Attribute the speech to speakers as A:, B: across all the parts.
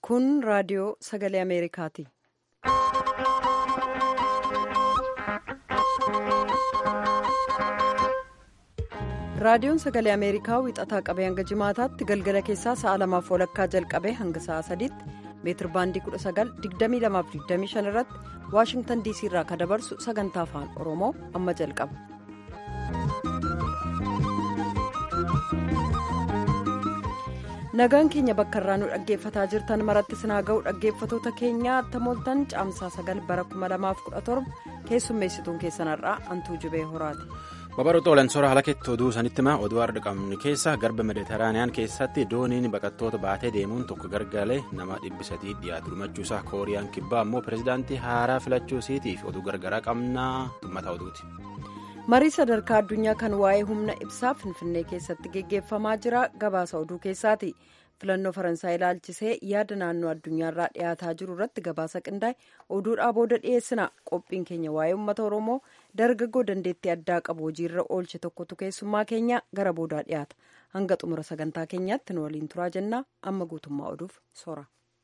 A: Kun raadiyoo sagalee Ameerikaati. Raadiyoon sagalee Ameerikaa wixataa qabee hanga jimaataatti galgala keessaa sa'a lamaaf walakkaa jalqabee hanga sa'a sadiitti meetir baandii 19,2225 irratti Waashingtan DC irraa kan dabarsu sagantaa afaan Oromoo amma jalqaba. Nagaan keenya bakka irraa nu dhaggeeffataa jirtan maratti sinaa ga'u dhaggeeffatoota keenyaa tamooltan caamsaa sagal bara 2017 keessummeessituun keessanarraa antuu jibee horaati.
B: Babaroota Olaansoora haala keetti oduu sanitti maa oduu har'a qabnu keessa garba mediteraaniyaan keessatti dooniin baqattoota baatee deemuun tokko gargalee nama dhibbi sadii dhiyaatu dhumachuusaa kooriyaan kibbaa ammoo pirezidaantii haaraa filachuu isiitiif oduu gargaraa qabnaa tummataa oduuti.
A: marii sadarkaa addunyaa kan waa'ee humna ibsaa finfinnee keessatti geggeeffamaa jira gabaasa oduu keessaati filannoo faransaay ilaalchisee yaada naannoo addunyaarraa dhiyaataa jiru irratti gabaasa qindaa'e oduudhaa booda dhiyeessina qophiin keenya waa'ee uummata oromoo dargaggoo dandeettii addaa qabu hojiirra oolche tokkotu keessummaa keenya gara boodaa dhiyaata hanga xumura sagantaa keenyaatti nu waliin turaa jennaa amma guutummaa oduuf sora.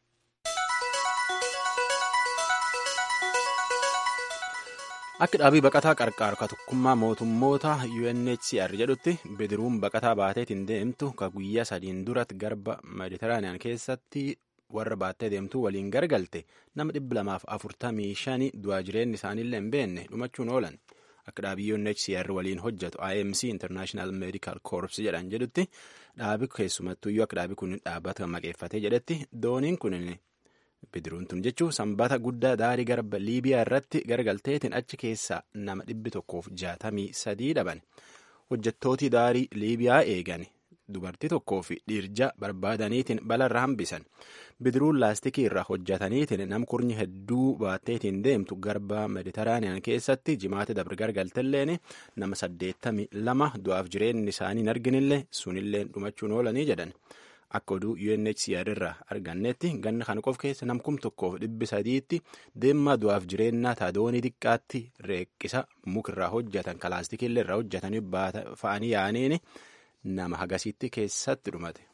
B: Akka dhaabii baqataa qarqaaru ka tokkummaa mootummoota UNHCR jedhutti bidiruun baqataa baateetiin deemtu ka guyyaa sadiin duratti garba mediteraaniyaan keessatti warra baattee deemtuu waliin gargalte nama dhibba lamaaf afurtamii shanii du'aa jireenyi isaaniillee hin beekne dhumachuun oolan. Akka dhaabii UNHCR waliin hojjetu IMC International Medical Corps jedhan jedhutti dhaabi keessumattuyyuu akka dhaabi kun dhaabbata maqeeffatee jedhetti dooniin kun bidiruun tun jechuun sanbata guddaa daarii garba liibiyaa irratti gargalteetiin achi keessaa nama dhibbi tokkoof jaatamii sadii dhaban hojjettootii daarii liibiyaa eegan dubartii tokkoo fi dhiirja barbaadaniitiin balarra hambisan bidiruun laastikii irraa hojjetaniitiin nam kurnyi hedduu baatteetiin deemtu garba mediteraaniyaan keessatti jimaata dabre gargaltelleen nama saddeettamii lama du'aaf jireenyi isaanii hin arginillee sunillee dhumachuun oolanii jedhan. Akka oduu UNHCR irraa argannetti ganna kana qof keessa namkum tokkoof dhibbi sadiitti deemaa du'aaf jireenyaa taadoonii xiqqaatti reeqqisa mukarraa hojjetan kalaastikiillee irraa hojjetanii fa'anii yaa'aniin nama hagasiitti keessatti dhumate.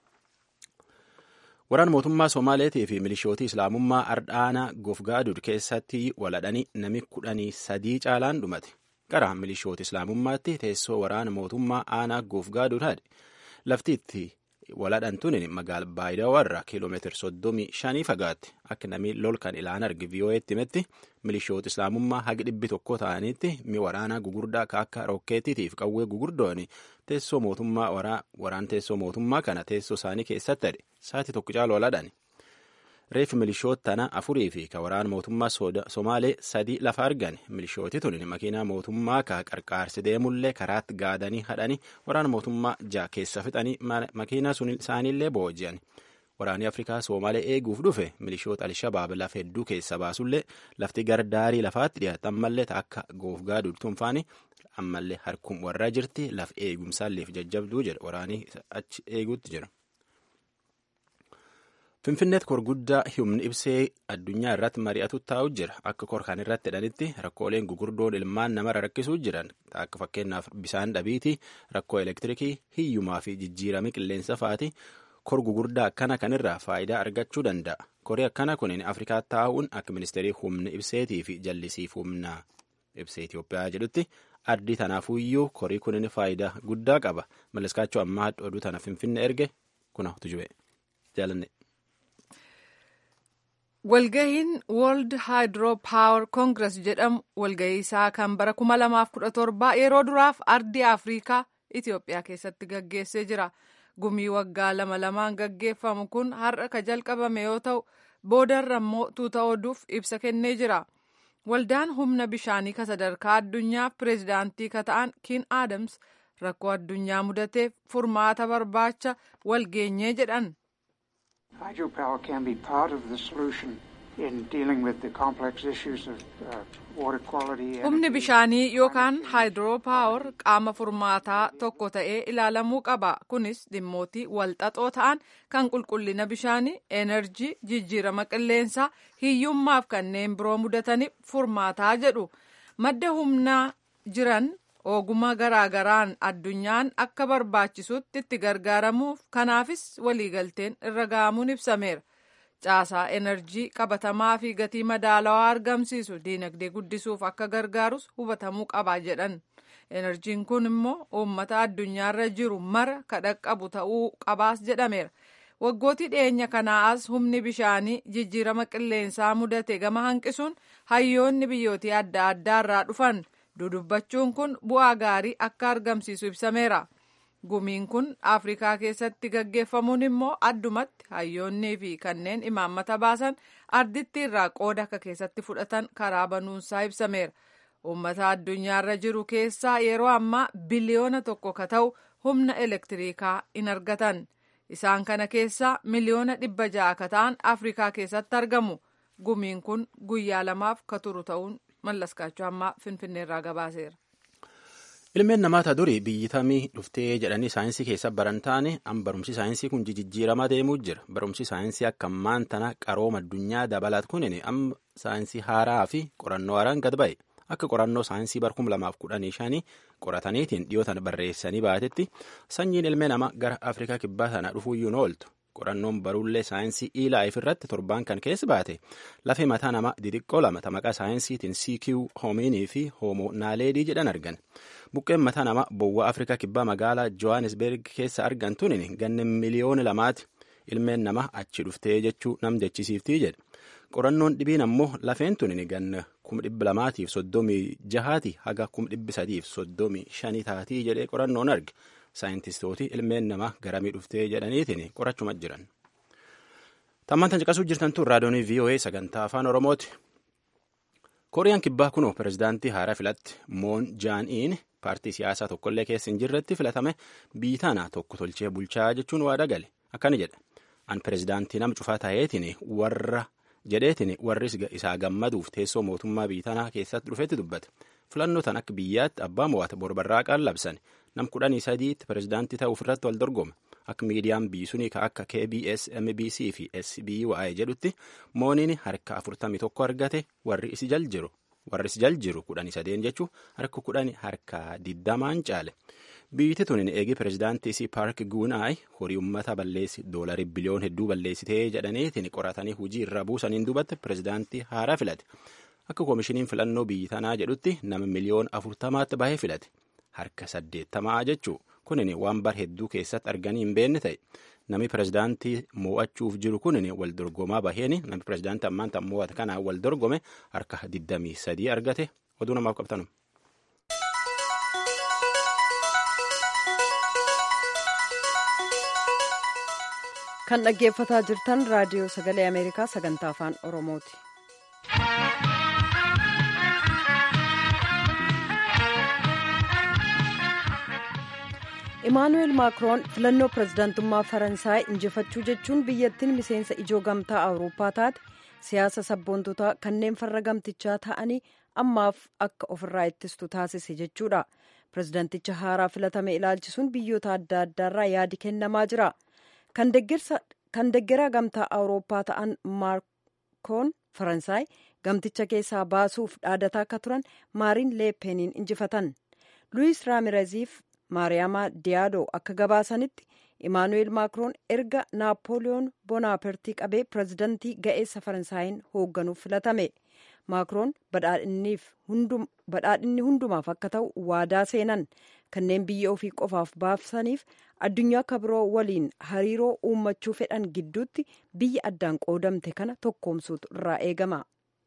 B: Waraan mootummaa Somaaleetii fi milishootii Islaamummaa Ardhaanaa Gofgaadur keessatti waladhanii nami kudhanii sadii caalaan dhumate. Gara milishoota Islaamummaatti teessoo waraana mootummaa aanaa Gofgaadur haadhe. Laftiitti waladhan tuni magaala baay'ee irraa kiiloomeetira soddomii shanii fagaatti akka namni lol kan ilaan arge vii'oo'eetti himetti milishoota islaamummaa hagi dhibbi tokko ta'anitti mi waraanaa gugurdaa akka rokkeettiitiif qawwee gugurdoon teessoo mootummaa waraan teessoo mootummaa kana teessoo isaanii keessatti hadhe sa'aatii tokko caalu waladhan. reefi milishoota tana afurii fi ka waraana mootummaa somaalee sadii lafa argan milishooti tun makiinaa mootummaa ka qarqaarsi deemullee karaatti gaadanii hadhanii waraana mootummaa jaa keessa fixanii makiinaa sun isaaniillee booji'an waraanni afrikaa somaalee eeguuf dhufe milishoota alshabaab lafa hedduu keessa baasullee lafti gardaarii lafaatti dhiyaate ammallee akka goofgaa durtuunfaani ammallee harkum warraa jirti laf eegumsaalleef jajjabduu jedha waraanii achi eeguutti jira. Finfinneetti kor guddaa humni ibsee addunyaa irratti mari'atu taa'u jira. Akka kor kan irratti hidhanitti rakkooleen gugurdoon ilmaan namarra rakkisuu jiran akka fakkeenyaaf bisaan dhabiitii, rakkoo elektirikii, hiyyumaa fi jijjiirama qilleensa fa'aati. Kor gugurdaa akkana kanirraa faayidaa argachuu danda'a. Korii akkana kunin Afrikaa taa'uun akka ministeerii humna ibseetii fi jallisiif humna ibsee Itoophiyaa jedhutti ardii tanaafuyyuu korii kunin faayidaa guddaa qaba. Malleskaachuu ammaa oduu tana Finfinnee erge kuna tujube jaalanne.
C: Walgahiin World Hydro Power Congress jedhamu walgahii isaa kan bara 2017 yeroo duraaf ardii Afrikaa Itoophiyaa keessatti gaggeessee jira. Gumii waggaa lama lamaan gaggeeffamu kun har'a ka jalqabame yoo ta'u boodarra immoo tuuta oduuf ibsa kennee jira. Waldaan humna bishaanii ka sadarkaa addunyaaf pireezidaantii ka ta'an Kiin Aadams rakkoo addunyaa mudateef furmaata barbaacha walgeenyee jedhan.
D: Hydropower can be part of the solution in dealing with the complex issues of uh, water quality.
C: Humni bishaanii yookaan haayidroopaawar qaama furmaataa tokko ta'ee ilaalamuu qaba. Kunis dhimmootii walxaxoo ta'an kan qulqullina bishaanii, enerjii, jijjiirama qilleensaa, hiyyummaaf kanneen biroo mudataniif furmaataa jedhu. Madda humnaa jiran ogummaa garaagaraan addunyaan akka barbaachisutti itti gargaaramuuf kanaafis waliigalteen irra ga'amuun ibsameera. caasaa enerjii qabatamaa fi gatii madaalawaa argamsiisu diinagdee guddisuuf akka gargaarus hubatamuu qaba jedhan enerjiin kun immoo uummata addunyaarra jiru mara kadhaqqabu ta'uu qabaas jedhameera waggootii dhiyeenya kanaa as humni bishaanii jijjiirama qilleensaa mudate gama hanqisuun hayyoonni biyyootii adda addaarraa dhufan dudubbachuun kun bu'aa gaarii akka argamsiisu ibsameera. gumiin kun afrikaa keessatti gaggeeffamuun immoo addumatti hayyoonnii fi kanneen imaammata baasan arditti irraa qooda akka keessatti fudhatan karaa banuunsaa ibsameera uummata addunyaarra jiru keessaa yeroo ammaa biliyoona tokko ka ta'u humna elektiriikaa in argatan isaan kana keessaa miliyoona dhibba ja'a ka ta'an afrikaa keessatti argamu gumiin kun guyyaa lamaaf ka turu ta'uun mallaskaachuu ammaa finfinneerraa gabaaseera.
B: ilmeen namaata durii biyyitamii dhuftee jedhanii saayinsii keessa baran taane an barumsi saayinsii kun jijjiiramaa deemuu jira barumsi saayinsii akka ammaan tana qarooma addunyaa dabalaat kunin amma saayinsii haaraa fi qorannoo haaraan gad ba'e akka qorannoo saayinsii bar 2015 qorataniitiin dhiyootan barreessanii baatetti sanyiin ilmee nama gara afrikaa kibbaa sana dhufuuyyuu ooltu qorannoon baruullee saayinsii ilaayif irratti torbaan kan keessa baate lafee mataa nama didiqqoo lama maqaa saayinsiitiin CQ hominii fi hoomo naaleedii jedhan argan buqqeen mataa nama bowwa afrikaa kibbaa magaalaa johannesburg keessa argan tunin ganne miliyoona lamaati ilmeen nama achi dhuftee jechuu nam jechisiiftii jedhe qorannoon dhibiin ammoo lafeen tunin ganna kuma dhibba lamaatiif soddomii jahaati haga kuma dhibbi sadiif soddomii shanii taatii jedhee qorannoon arge saayintistooti ilmeen nama garamii dhuftee jedhaniitiin qorachuma jiran. Tammaan tan caqasuu jirtan tun raadiyoonii VOA sagantaa afaan Oromooti. Kooriyaan kibbaa kunoo pirezidaantii haaraa filatti moon jaan'iin paartii siyaasaa tokkollee keessa hin jirretti filatame biyyi tana tokko tolchee bulchaa jechuun waada gale akkana jedha. An pirezidaantii nama cufaa ta'eetiin warra jedheetiin warri isaa gammaduuf teessoo mootummaa biyyi tanaa keessatti dhufetti dubbate. Filannoo tan akka biyyaatti abbaa mo'ata borbarraaqaan labsan nam kudhanii sadiitti pirezidaantii ta'uuf irratti wal dorgome. Akka miidiyaan biyyi sunii ka akka KBS, MBC fi SBY jedhutti mooniin harka afurtamii tokko argate warri isi jal jiru. Warri isi jal jiru kudhanii sadeen jechuun harka kudhanii harka digdamaan caale. Biyyi tunin eegi pirezidaantii isii paark guunaay horii uummata balleessi doolarii biliyoon hedduu balleessitee jedhaniitiin qoratanii hujii irra buusaniin duubatti pirezidaantii haaraa filate. Akka koomishiniin filannoo biyyi tanaa jedhutti nama miliyoon afurtamaatti bahee filate. Harka saddeettamaa jechuu kunin waan bar hedduu keessatti arganii hin beekne ta'e. Namni pirezidaantii mo'achuuf jiru kunin wal dorgomaa baheen namni pirezidaantii ammaan tan mo'ate kanaan wal dorgome harka 23 argate oduu namaaf qabtanu.
A: kan dhaggeeffataa jirtan raadiyoo sagalee ameerikaa sagantaa afaan oromooti. imaanuweel maakiroon filannoo pirezidaantummaa faransaay injifachuu jechuun biyyattiin miseensa ijoo gamtaa awurooppaa taate siyaasa sabboontotaa kanneen farra gamtichaa ta'anii ammaaf akka ofirraa ittistu taasise jechuudha pirezidaanticha haaraa filatame ilaalchisuun biyyoota adda addaarraa yaadi kennamaa jira kan deggeraa gamtaa awurooppaa ta'an maakiroon faransaay gamticha keessaa baasuuf dhaadataa akka turan maariin leepeniin injifatan luwis raamireziif maariyaama diyaadoo akka gabaasanitti imaanuweel maakiroon erga naapooliyoon bonaapartii qabee pirezidantii ga'eessa faransaayinn hoogganuuf filatame maakiroon badhaadhinni hundumaaf akka ta'u waadaa seenan kanneen biyya ofii qofaaf baasaniif addunyaa akka biroo waliin hariiroo uummachuu fedhan gidduutti biyya addaan qoodamte kana tokkoomsuutu irraa eegama.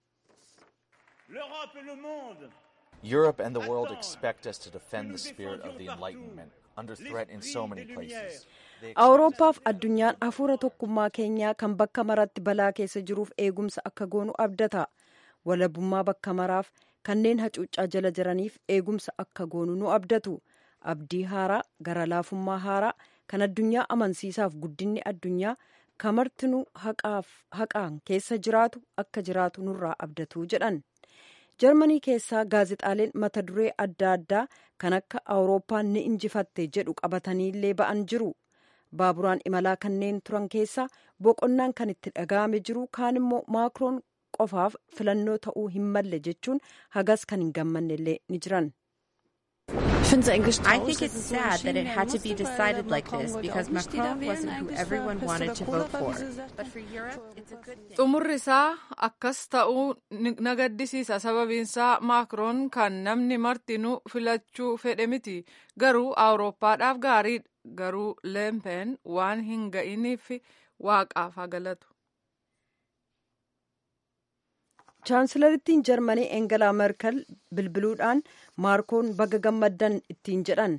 E: Europe and the world expect us to defend the spirit of the Enlightenment under threat in so many places.
A: Awurooppaaf addunyaan hafuura tokkummaa keenyaa kan bakka maratti balaa keessa jiruuf eegumsa akka goonu abdata. Walabummaa bakka maraaf kanneen hacuuccaa jala jiraniif eegumsa akka goonu nu abdatu. Abdii haaraa gara laafummaa haaraa kan addunyaa amansiisaaf guddinni addunyaa kamartinuu haqaan keessa jiraatu akka jiraatu nurraa abdatu jedhan. jarmanii keessaa gaazexaaleen mata duree adda addaa kan akka awurooppaan ni injifatte jedhu qabataniillee ba'an jiru baaburaan imalaa kanneen turan keessaa boqonnaan kan itti dhaga'ame jiru kaan immoo maakiroon qofaaf filannoo ta'uu hin malle jechuun hagas kan hin gammannellee ni jiran.
F: I think it's sad that it had to be decided like this because Macron wasn't who everyone wanted to vote for. But for Europe, it's a good thing.
C: xumurri isaa akkas ta'uu na gaddisiisa sababiinsaa maakroon kan namni martinuu filachuu fedhe miti garuu awurooppaadhaaf gaariidha garuu leempen waan hin ga'iniif waaqaaf haa galatu.
A: chaansilarittiin jarmanii engelaa merkel bilbiluudhaan maakroon baga gammaddan ittiin jedhan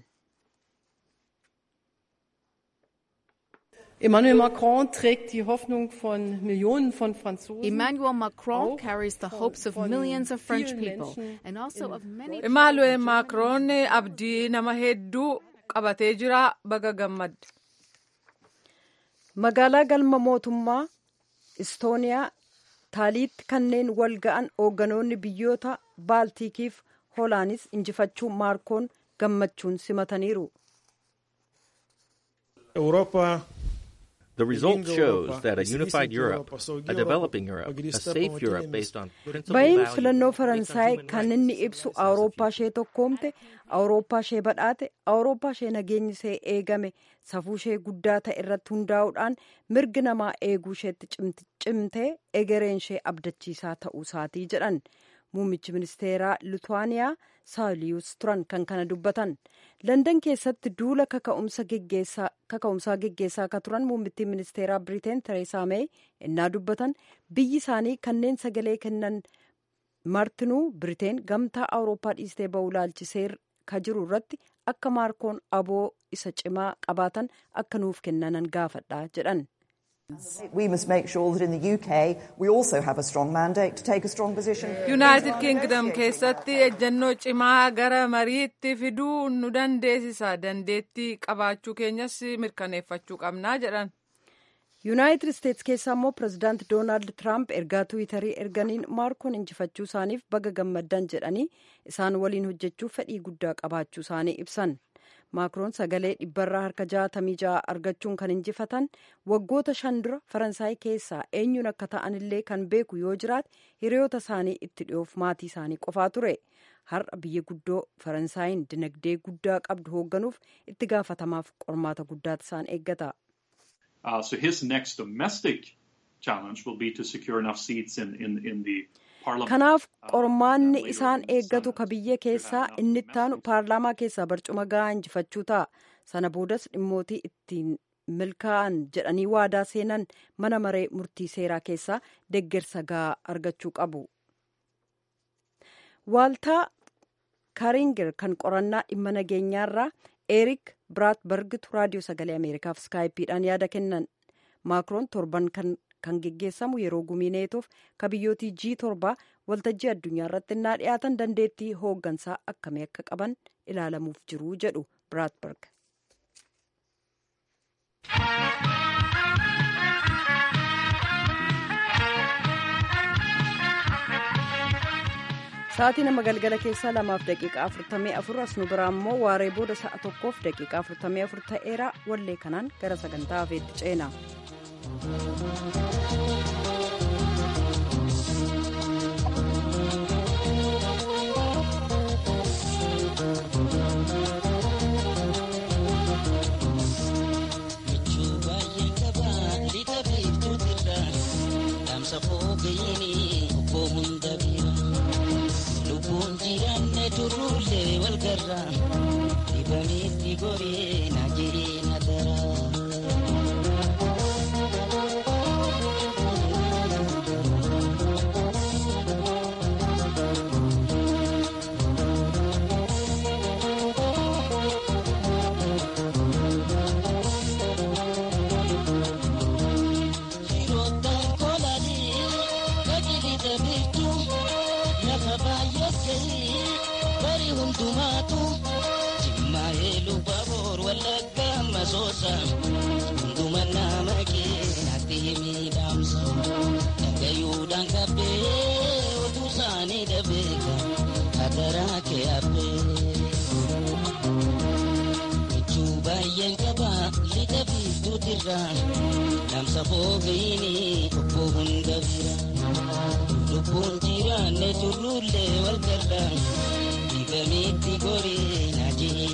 G: Emmanuel Macron trägt die Hoffnung von Millionen von Franzosen.
H: Emmanuel Macron
G: auch
H: carries the hopes of
G: von
H: millions of French
G: vielen
H: people
G: Menschen
H: and also
G: in
H: of many
C: Imaanu'eel Maakroon abdii nama hedduu qabatee jira baga gammadde.
A: magaalaa galma mootummaa istooniyaa taaliitti kanneen wal ga'an hoogganoonni biyyoota baaltikiif hoolaanis injifachuu maakroon gammachuun simataniiru.
I: Europa
J: The result
I: Leading
J: shows
I: Europa,
J: that a
I: is
J: unified
I: decent
J: Europe,
I: Europa, so
J: a
I: Europe,
J: developing Europe,
I: agree
J: a
I: step
J: safe
I: on
J: Europe
I: what
J: based
I: it
J: on
I: means.
J: principled
A: bahiin
J: values,
A: filannoo
J: based on
A: faransaay
J: human
A: kan
J: rights.
A: inni ibsu awurooppaa ishee tokkoomte awurooppaa ishee badhaate awurooppaa ishee nageenyi ishee eegame safuu ishee guddaa ta'e irratti hundaa'uudhaan mirgi namaa eeguu isheetti cimti- cimtee egereen ishee abdachiisaa ta'uu isaatii jedhan muummichi ministeeraa lituwaaniyaa saawuliyus turan kan kana dubbatan landan keessatti duula kaka'umsa geggeessaa kaka'umsaa geggeessaa akka turan muummittiin ministeeraa biriteen tereesaa meey innaa dubbatan biyyi isaanii kanneen sagalee kennan martinuu biriteen gamtaa awurooppaa dhiistee ba'uu laalchisee ka jiru irratti akka maakroon aboo isa cimaa qabaatan akka nuuf kennanan gaafadha jedhan.
K: We must make sure that in the UK we also have a strong mandate to take a strong position.
C: yuunaayitid kingdom keessatti ejjennoo cimaa gara mariitti fiduu nu dandeessisa dandeettii qabaachuu keenyas mirkaneeffachuu qabnaa jedhan.
A: yuunaayitid isteetsi keessaa immoo pirezidaanti doonaald tiraamp ergaa tiwiitarii erganiin maakroon injifachuu isaaniif baga gammaddan jedhanii isaan waliin hojjechuuf fedhii guddaa qabaachuu isaanii ibsan maakroon sagalee dhibbarraa harka jaatamii ja'a argachuun kan injifatan waggoota shan dura faransaay keessaa eenyuun akka ta'anillee kan beeku yoo jiraate hiriyoota isaanii itti dhiyoof maatii isaanii qofaa ture har'a biyya guddoo faransaayiin dinagdee guddaa qabdu hoogganuuf itti gaafatamaaf qormaata guddaatu isaan eeggata.
L: Uh, so his next domestic challenge will be to secure enough seats in, in, in the parliament.
A: kanaaf qormaanni isaan eeggatu ka biyya keessaa inni ittaanu paarlaamaa keessaa barcuma gahaa injifachuu ta'a sana boodas dhimmootii ittiin milkaa'an jedhanii waadaa seenan mana maree murtii seeraa keessaa deggersa gahaa argachuu qabu. waaltaa kaaringer kan qorannaa dhimma nageenyaarraa eerik biraatbergitu raadiyoo sagalee ameerikaaf skaayipiidhaan yaada kennan maakroon torban kan kan geggeessamu yeroo gumii neetoof ka biyyootii g torbaa waltajjii addunyaa irratti innaa dhiyaatan dandeettii hooggansaa akkamii akka qaban ilaalamuuf jiru jedhu biraatberg. Sa'aatii nama galgala keessaa lamaaf daqiiqaa afurtamii afur as nu biraa immoo waaree booda sa'a tokkoof daqiiqaa afurtamii afur ta'eera wallee kanaan gara sagantaa hafeetti ceena.
M: Lubbuun jiraanne turruullee wal garra dibamitti goree na jiree na dara. Shiroottan kolanii gajilita biiftuu lafa baay'ee bari hundumaatu jimmaa heeluu baboor wallagga masoosa hunduma nama keenatti miidhamsa dhagayuudhaan kabbee oduu isaanii dhabeeka hadaraa kee habbee. Michuu baay'een qaba lixa biiftuutirraa dhaamsa foofiini obbo hunda bira. lubbuun jiraanne turruullee wal garra dibamitti goree na jee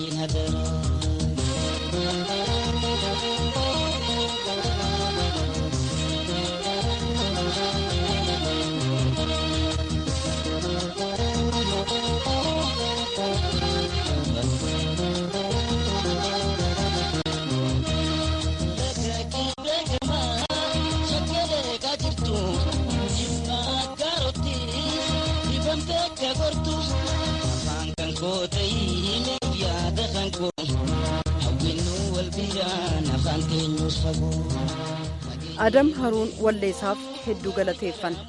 M: ta'ee yaada kan koo hawwinnu wal biraan afaan keenyus fagoo.
A: adam haruun walleessaaf hedduu galateeffanna.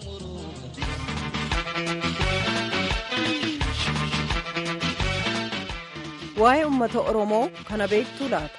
A: waa'ee ummata oromoo kana beektuu laata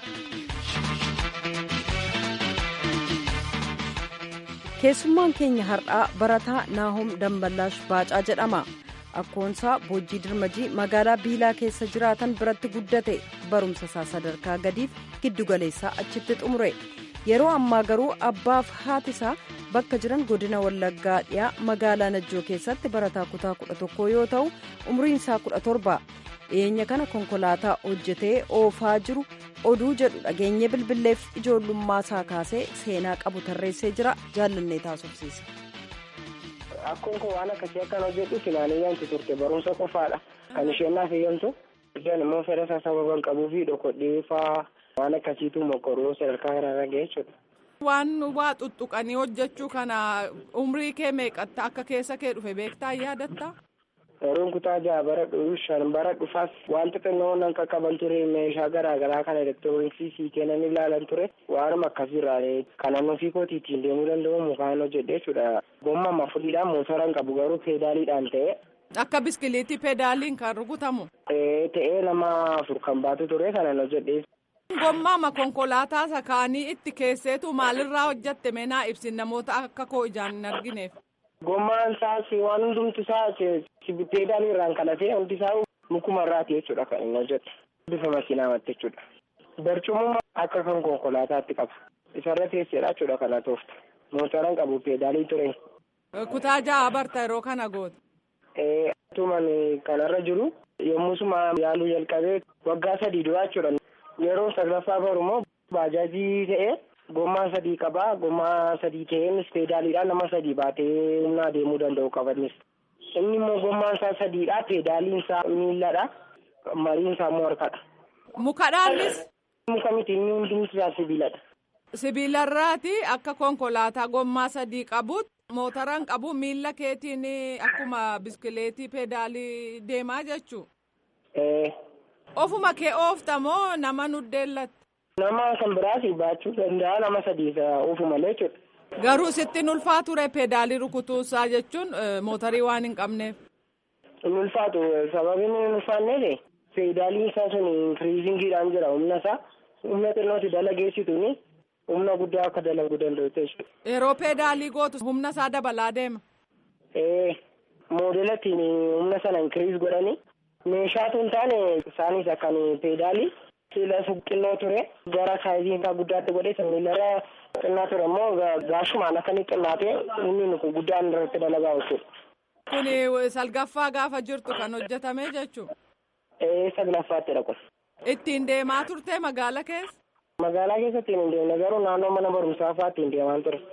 A: keessummaan keenya har'aa barataa naahom damballaash baacaa jedhama akkoonsaa boojii dirmajii magaalaa biilaa keessa jiraatan biratti guddate barumsa isaa sadarkaa gadiif giddugaleessaa achitti xumure yeroo ammaa garuu abbaaf haati isaa bakka jiran godina wallaggaa dhiyaa magaalaa najjoo keessatti barataa kutaa kudha tokkoo yoo ta'u umriin isaa kudha torba dhiyeenya kana konkolaataa hojjetee oofaa jiru oduu jedhu dhageenye bilbilleef ijoollummaa isaa kaasee seenaa qabu tarreessee jira jaallannee taasofsiise.
I: Akkoon kun waan akkasii akkan hojjedhu filaan eeyyamtu turte barumsa qofaadha. Kan isheen naaf eeyyamtu isheen immoo fedha isaa sababa hin qabuu fi dhokodhee faa waan akkasiitu mokoruu sadarkaa kanarra ga'e jechuudha.
C: Waan waa tuttuqanii hojjechuu kana umrii kee meeqatta akka keessa kee dhufe beektaa yaadatta?
I: Yeroon kutaa jaha bara shan bara dhufaas wanta xinnoo nan qaqqaban ture meeshaa garaagaraa kan elektirooniksii sii kennan ilaalan ture waanuma akkasiirraa kanan ofii kootii ittiin deemuu danda'u mukaan hojjedhe jechuudha. Gomma mafuriidhaan mootora hin qabu garuu peedaaliidhaan ta'e.
C: Akka biskiliitii peedaaliin kan rukutamu.
I: Ta'ee nama afur kan baatu ture kanan hojjedhe.
C: Gommaama konkolaataa isa kaanii itti keesseetu maalirraa hojjette meenaa ibsin namoota akka koo ijaan hin argineef.
I: Gommaan isaas waan hundumti isaa peedaalii irraan kadhatee hundi isaa mukuma irraati jechuudha kan inni hojjetu. Bifa makiinaamatti jechuudha. Barcumuma akka kan konkolaataatti qaba. Isarra teesseedha jechuudha kana toofta. Mootoraan qabu peedaalii ture.
C: Kutaa ja'a barta yeroo kana goote.
I: Tuman kanarra jiru yommusuma yaaluu jalqabee waggaa sadii dura jechuudha. Yeroo saglaffaa barumoo baajaajii ta'ee gommaa sadii qabaa gommaa sadii ta'een peedaaliidhaan nama sadii baatee humna adeemuu danda'u qabanis. Inni immoo gommaan isaa sadiidha peedaaliin isaa miilladha mariin isaa immoo harkadha.
C: Mukadhaanis.
I: Muka miti inni hundumti isaa sibiiladha.
C: Sibiilarraati akka konkolaataa gommaa sadii qabuut mootoraan qabu miilla keetiin akkuma biskileetii peedaalii deemaa jechuu. Ofuma kee ooftamoo nama nuddeellatti.
I: Nama kan biraas baachuu danda'a nama sadii oofu malee jechuudha.
C: Garuu sitti ulfaa ture peedaalii rukutuusaa jechuun mootarii waan hin qabneef.
I: Hin ulfaatu sababiin hin ulfaanneef peedaaliin isaa sun inkiriizingiidhaan jira humna isaa humna xinnooti dalageessituuni humna guddaa akka dalaguu danda'u jechuudha.
C: Yeroo peedaalii gootu humna isaa dabalaa deema.
I: Ee moodelattiin humna sana inkiriis godhanii meeshaatu hin taane isaanis akkan peedaalii. Siila xinnoo ture gara saayizii isaa guddaatti godhee miilarra xinnaa ture immoo gaashumaan akka inni xinnaatee inni kun guddaan irratti dalagaa jechuudha.
C: Kuni salgaffaa gaafa jirtu kan hojjetame jechuudha.
I: Ee saglaffaatti kun.
C: Ittiin deemaa turte magaala keessa?
I: Magaalaa keessatti hin deemne garuu naannoo mana barumsaa fa'aa ittiin deemaa ture.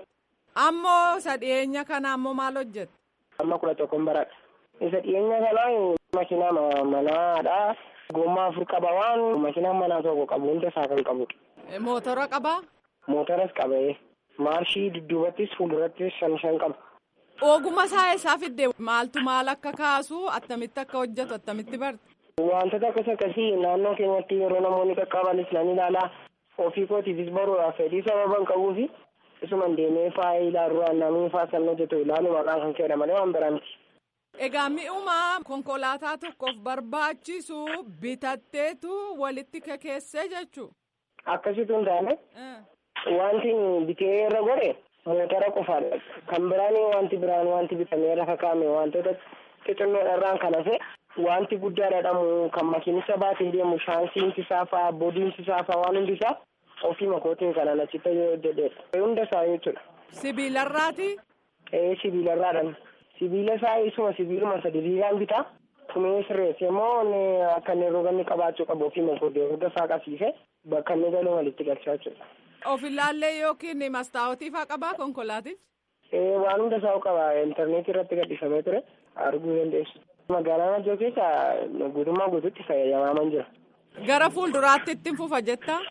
C: Ammoo isa dhiyeenya kana ammoo maal hojjette?
I: Amma kudha tokkoon baradha. Isa dhiyeenya kanaa makiinaa manaadha. Gommaa afur qaba waan makiinaan manaa tokko qabu hunda isaa kan qabudha.
C: Mootora qabaa?
I: Mootoras qaba maarshii dudduubattis fuuldurattis shan shan qaba.
C: Ogummaa isaa eessaa fidde maaltu maal akka kaasu attamitti akka hojjetu attamitti barte?
I: Wantoota akkas akkasii naannoo keenyatti yeroo namoonni qaqqabanis nan ilaalaa ofii kootiifis baruudhaaf fedhii sababa hin qabuufi isuman deemee faaya ilaaluu namni faa san hojjetu ilaalu maqaan kan kenname malee waan biraa miti.
C: Egaa mi'uma konkolaataa tokkoof barbaachisu bitatteetu walitti kekeessee jechuu.
I: Akkasitu hin taane wanti bitee irra godhe motora qofaadha. Kan biraan wanti biraan wanti bitamee lafa kaa'ame wantoota xixinnoodhaan kan hafe wanti guddaa dhadhamu kan makiinisa baatee deemu shaansiinsi isaa fa'aa boodiinsi isaa fa'aa waan hundi isaa ofii makootiin kanaan achitti hojjedheedha. Hunda isaa jechuudha.
C: Sibiilarraati?
I: Ee sibiilarraadhaan. sibiila isaa isuma sibiiluma sadiriiraan bitaa tumee sirreesse immoo akka inni roganni qabaachuu qabu ofii makoodee hunda isaa qabsiise bakka inni galu walitti galchaa jechuudha.
C: Of ilaallee yookiin mastaawotii faa qabaa konkolaatiif?
I: Ee waan hunda isaa qaba intarneetii irratti gadhiifamee ture arguu dandeessu. Magaalaa Najjoo keessa guutummaa guutuutti fayyadamaa jira.
C: Gara fuulduraatti ittiin fufa jettaa?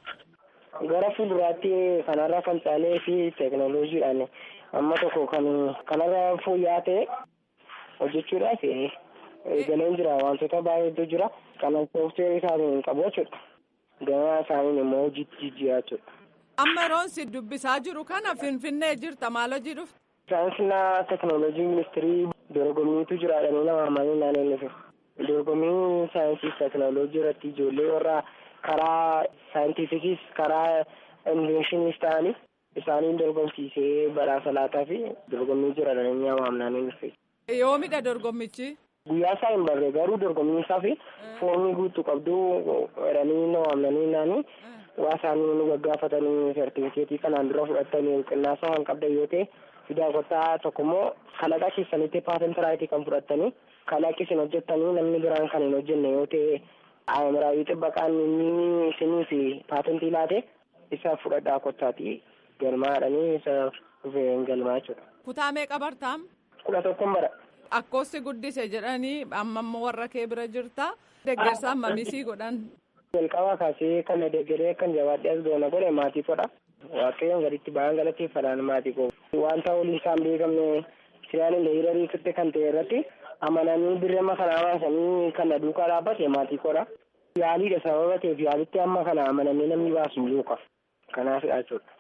I: Gara fuulduraatti kanarraa kan caalee fi teekinooloojiidhaan amma tokko kan kanarra fooyya'aa ta'e hojjechuudhaaf eegaleen jira wantoota baay'eetu jira kanan soofteerii isaanii hin qabu jechuudha. Gama isaaniin immoo hojiitti jijjiiraa jechuudha.
C: Amma yeroon si dubbisaa jiru kana Finfinnee jirta maal hojii dhufte?
I: Saayinsii teekinooloojii ministirii dorgommiitu jira jedhanii nama amanii naannoo inni dorgommii saayinsii teekinooloojii irratti ijoollee warra karaa saayintifikiis karaa inveeshiniis ta'anii isaaniin dorgomsiisee badhaasa laataa fi dorgommii jira jedhanii nama amnaanii dhufe.
C: Yoomidha dorgommichi?
I: Guyyaa isaa hin barree garuu dorgommii isaa fi foormii guutuu qabdu jedhanii nama amnanii naanii waa isaanii nu gaggaafatanii sertifikeetii kanaan dura fudhatanii qinnaasa waan qabdan yoo ta'e fidaa kottaa tokkommoo kalaqa keessanitti paatent raayitii kan fudhattanii kalaqi isin hojjettanii namni biraan kan hin hojjenne yoo ta'e aamiraawii xibbaqaan inni isinii fi paatentii laate isa fudhadhaa kottaati galmaadhanii isa dhufee galmaa jechuudha.
C: Kutaa meeqa bartaam?
I: Kudha tokkon bara.
C: Akkoosi guddise jedhanii amma immoo warra kee bira jirta. Deggersa ammamisii godhan.
I: Jalqabaa kaasee kan deggeree kan jabaadhee as goona godhe maatii kodha. Waaqayyoon gaditti baay'een galateeffadhaan maatii koo. Wanta waliin isaan beekamne siraan leeyirarii turte kan ta'e irratti amananii birrama kana baasanii kan na duukaa dhaabbate maatii kodha. Yaaliidha sababa ta'eef yaalitti amma kana amananii namni baasu hin duuka. Kanaafidha jechuudha.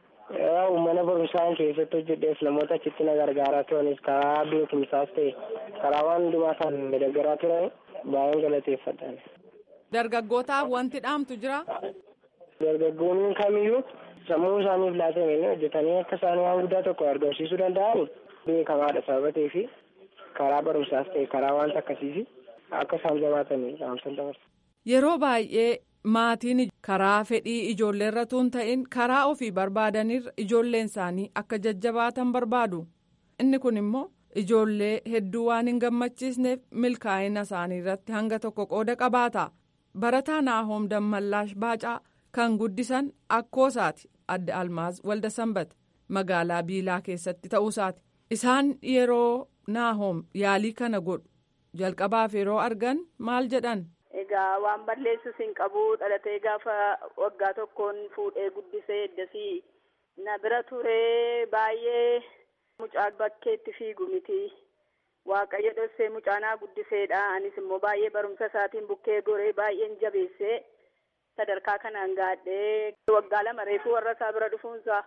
I: Mana barumsaan keessatti hojjedheef namoota achitti na gargaaraa turanis karaa beekumsaas ta'e karaa waan hundumaa kan deeggaraa turan baay'een galateeffadhaan.
C: Dargaggootaaf wanti dhaamtu jira?
I: Dargaggoonni kamiyyuu sammuu isaaniif laatame hojjetanii akka isaan waan guddaa tokko argamsiisuu danda'an beekamaadha sababa ta'eef karaa barumsaas ta'e karaa wanta akkasiisi akka isaan jabaatanii dhaamsan dabarsa.
C: Yeroo baay'ee maatiin karaa fedhii ijoolleerra tun ta'in karaa ofii barbaadanirra ijoolleen isaanii akka jajjabaatan barbaadu. Inni kun immoo ijoollee hedduu waan hin gammachiisneef milkaa'ina isaanii irratti hanga tokko qooda qabaata. Barataa Naahoom Dammallaash Baacaa kan guddisan akkoosaati adde Almaaz Walda Sanbat magaalaa Biilaa keessatti ta'uusaati. Isaan yeroo Naahoom yaalii kana godhu jalqabaaf yeroo argan maal jedhan.
J: Egaa waan balleessus hin qabu dhalatee gaafa waggaa tokkoon fuudhee guddisee eddasii na bira turee baay'ee mucaa bakkeetti fiigu miti. Waaqayyo dhossee mucaanaa guddiseedha. Anis immoo baay'ee barumsa isaatiin bukkee goree baay'een jabeessee sadarkaa kanaan gaadhee waggaa lama reefuu warra isaa bira dhufuunsa.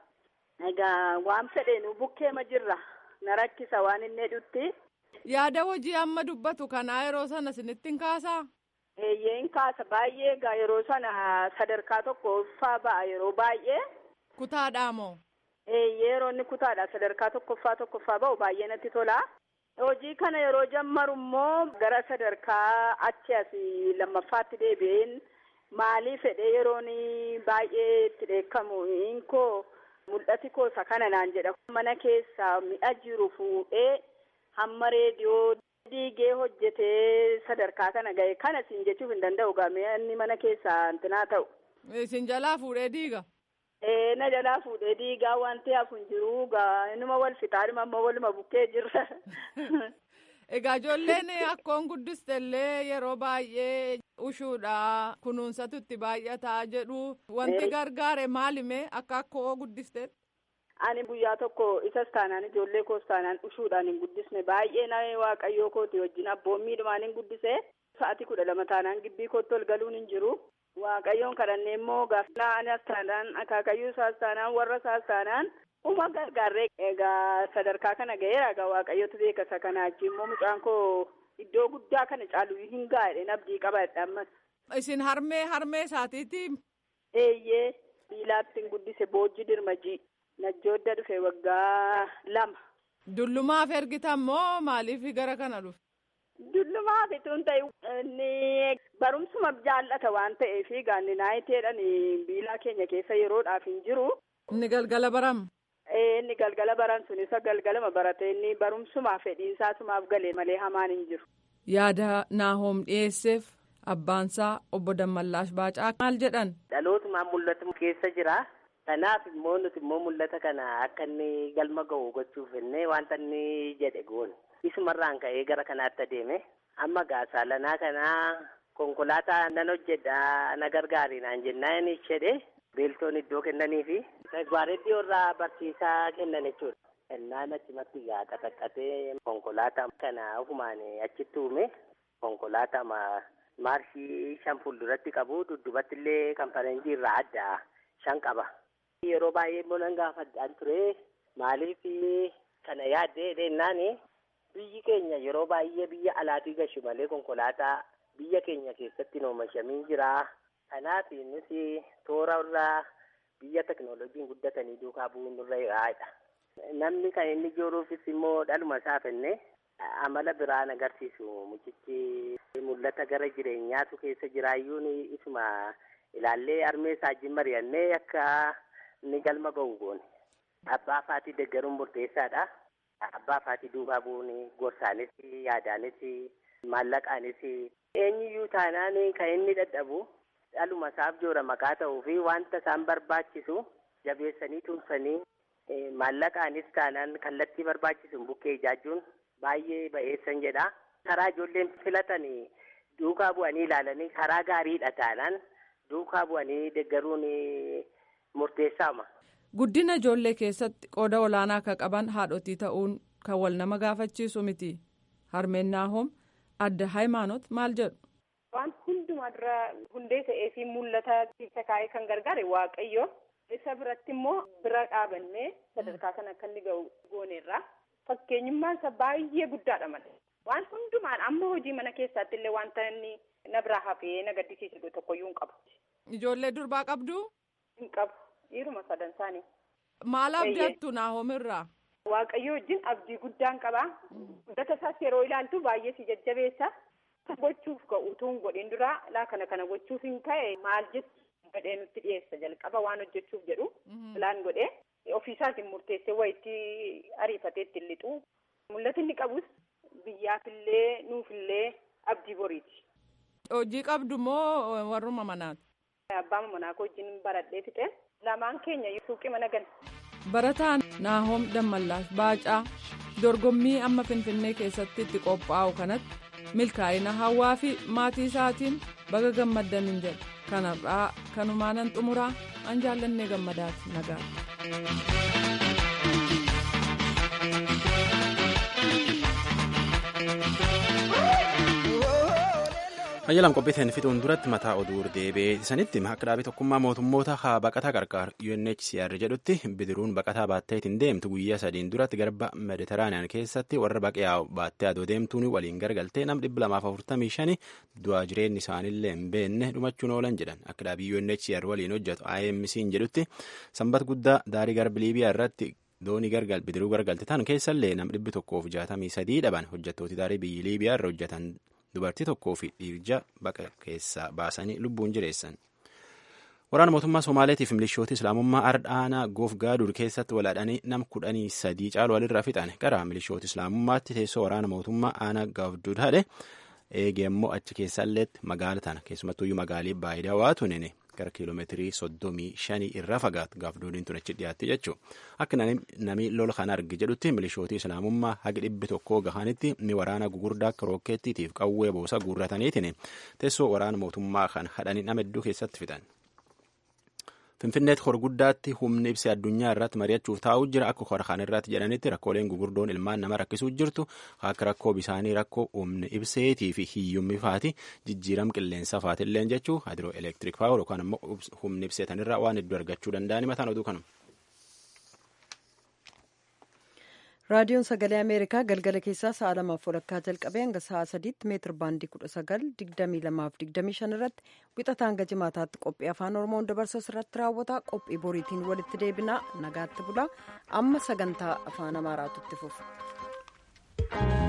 J: Egaa waan fedheenu bukkeema jirra. Na rakkisa waan inni hedhutti.
C: Yaada hojii amma dubbatu kanaa yeroo sana isinitti hin kaasaa?
J: Eeyyeen kaasa baay'ee egaa yeroo sana sadarkaa tokkoffaa ba'a yeroo baay'ee.
C: Kutaadhaa moo?
J: Eeyyee yeroo inni kutaadha sadarkaa tokkoffaa tokkoffaa ba'u baay'ee natti tola. Hojii kana yeroo jammaru immoo gara sadarkaa achi asii lammaffaatti deebi'een maalii fedhee yeroon baay'ee itti dheekkamu inkoo mul'ati koosa kana naan jedha. Mana keessa mi'a jiru fuudhee hamma reediyoo diigee hojjetee sadarkaa kana ga'e kana siin jechuuf hin danda'u gaamee inni mana keessaa antinaa ta'u.
C: Isin jalaa fuudhee diiga?
J: Ee na jalaa fuudhee diigaa wanti hafu hin jiru gaa inuma wal fixaa dhuma amma waluma bukkee jirra.
C: Egaa ijoolleen akkoon guddistellee yeroo baay'ee ushuudha kunuunsatu itti baay'ataa jedhu wanti gargaare maalime akka akkoo guddisteet?
J: Ani guyyaa tokko isas taanaan ijoollee koos taanaan ushuudhaan hin guddisne baay'ee na waaqayyoo kooti wajjin abboommiidhumaan hin guddise sa'atii kudha lama taanaan gibbii kootti ol galuun hin jiru. Waaqayyoon kadhannee immoo gaafa anas taanaan akaakayyuu isaas taanaan warra isaas taanaan uma gargaarree egaa sadarkaa kana ga'eera egaa waaqayyootu beeka isa kana achi immoo mucaan koo iddoo guddaa kana caalu hin gaa'edhe abdii qabadha ammas.
C: Isin harmee harmee isaatiiti?
J: Eeyyee biilaatti hin guddise boojji dirmajii. Najjoodda dhufe waggaa lama.
C: Dullumaaf ergitan moo maaliif gara kana dhufe?
J: Dullumaaf itun ta'e inni barumsuma jaallata waan ta'eef gaanni naayiteedhaan biilaa keenya keessa yeroodhaaf hin jiru.
C: Inni galgala baram?
J: Inni galgala baran sun isa galgalama barate inni barumsumaaf fedhiinsaasumaaf galee malee hamaan hin jiru.
C: Yaada Naahoom dhiyeesseef abbaansaa obbo Dammallaash Baacaa maal jedhan?
N: Dhalootumaan mul'atu keessa jira. Kanaaf immoo nuti immoo mul'ata kana akka inni galma ga'u gochuuf innee wanta inni jedhe goone. Isumarraan ka'ee gara kanaatti adeeme. Amma gaasaalanaa kanaa konkolaataa nan hojjedha na gargaari naan jennaan jedhe beeltoon iddoo kennaniifi. Gaareddii irraa barsiisaa kennan jechuudha. Innaan achumatti gaa qaxaqqatee konkolaataa kana ofumaan achitti uume konkolaataa maarshii shan fuulduratti qabu dudduubatti illee kan faranjii irraa adda shan qaba. Yeroo baay'ee immoo nan gaafadhaan ture maaliif kana yaaddee dheennaan biyyi keenya yeroo baay'ee biyya alaatii gashu malee konkolaataa biyya keenya keessatti oomishamiin jira. Kanaaf nuti toora irraa biyya teknooloojiin guddatanii duukaa bu'uun nurra yaa'edha. Namni kan inni jooruufis immoo dhaluma isaa fenne amala biraan agarsiisu mucichi mul'ata gara jireenyaatu keessa jiraayyuun isuma ilaallee armee isaajin mari'annee akka inni galma ga'u goone. Abbaa faatii deeggaruun murteessaadha. Abbaa faatii duukaa bu'uun gorsaanis yaadaanis maallaqaanis eenyuyyuu taanaan kan inni dadhabu dhaluma isaaf joora maqaa ta'uu fi wanta isaan barbaachisu jabeessanii tumsanii maallaqaanis taanaan kallattii barbaachisuun bukkee ijaajuun baay'ee ba'eessan jedha. Karaa ijoolleen filatanii duukaa bu'anii ilaalanii karaa gaariidha taanaan duukaa bu'anii deeggaruun murteessaama.
C: Guddina ijoollee keessatti qooda olaanaa akka qaban haadhotii ta'uun kan wal nama gaafachiisu miti. Harmeen Naahom adda Hayimaanot maal jedhu?
J: Waan hundumaa dura hundee ta'ee fi mul'ata keessa kaa'ee kan gargaare waaqayyo. Isa biratti immoo bira dhaabannee sadarkaa kana akka inni ga'u gooneerra. Fakkeenyummaan isa baay'ee guddaadha malee. Waan hundumaan amma hojii mana keessaatti illee wanta inni na biraa hafee na gaddisiisu tokkoyyuu hin qabu.
C: Ijoollee durbaa qabdu?
J: Hin qabu. Dhiiruma sadan isaanii.
C: Maal abdattu Naahom irraa?
J: Waaqayyo wajjin abdii guddaan qaba. Guddata isaas yeroo ilaaltu baay'ee si jajjabeessa. Gochuuf ga'u utuu hin godhin dura laa kana kana gochuuf hin ka'e maal jettu gadhee nutti dhiyeessa jalqaba waan hojjechuuf jedhu filaan godhee ofiisaatiin murteessee wayitti ariifatee ittiin lixu. Mul'ati inni qabus biyyaafillee nuufillee abdii boriiti.
C: Hojii qabdu moo warruma manaati?
J: Abbaa manaa koo wajjin baradhee fixe lamaan keenya suuqii mana gala.
C: Barataan Naahom Dammallaash Baacaa dorgommii amma Finfinnee keessatti itti qophaa'u kanatti milkaa'ina hawaa fi maatii isaatiin baga gammaddan hin jedhu kanarraa kanumaanan xumuraa an jaallannee gammadaati nagaa.
B: Ayyalam qophiiteen fixuun duratti mataa oduu deebi'ee sanitti akka dhaabii tokkummaa mootummoota haa baqataa qarqaar UNHCR jedhutti bidiruun baqataa baattee ittiin deemtu guyyaa sadiin duratti garba mediteraaniyaan keessatti warra baqee baattee adoo deemtuun waliin gargaltee nam dhibba lamaaf afurtamii shani du'aa jireenyi isaaniillee hin beekne dhumachuun oolan jedhan akka dhaabii UNHCR waliin hojjetu IMC'n jedhutti sanbata guddaa daarii garba liibiyaa irratti doonii gargal bidiruu gargalte tan keessallee nam dhibbi tokkoof jaatamii sadii dhaban hojjettooti daarii biyyi liibiyaa irra hojjetan dubartii tokkoo fi dhiirja baqa keessaa baasanii lubbuun jireessan. Waraana mootummaa Somaaleetiif milishoota Islaamummaa Ardhaanaa Goof Gaadur keessatti walaadhanii nam kudhanii sadii caalu walirra fixan gara milishoota Islaamummaatti teessoo waraana mootummaa Aanaa Gaafdud hadhe eegee immoo achi keessalleetti magaala tana keessumattuyyuu magaalii baay'ee waa tunene gara kiiloomeetirii soddomii shanii irra fagaatu gaafduudhiin tun achi dhiyaatti jechuudha. Akka namni lola kana arge jedhutti milishootii islaamummaa haga dhibbi tokkoo gahanitti mi waraana gugurdaa akka rookeettiitiif qawwee boosa guurrataniitiin teessoo waraana mootummaa kan hadhanii nama hedduu keessatti fixan. Finfinneetti horguddaatti humni ibsa addunyaa irratti mari'achuuf taa'uu jira akka hora kan irratti jedhanitti rakkooleen gugurdoon ilmaan nama rakkisuu jirtu akka rakkoo bisaanii rakkoo humni ibseetii fi hiyyummi faati jijjiiram qilleensa faatillee jechuu hadiroo elektiriik paawur yookaan immoo humni ibseetanirraa waan hedduu argachuu danda'ani mataan oduu kanuma.
A: raadiyoon sagalee ameerikaa galgala keessaa sa'a lamaaf walakkaa jalqabee hanga sa'a sadiitti meetir baandii kudha sagal digdamii lamaaf digdamii shan irratti wixataa hanga jimaataatti qophii afaan oromoon dabarsu irratti raawwata qophii boriitiin walitti deebinaa nagaatti bulaa amma sagantaa afaan amaaraatu itti fufu.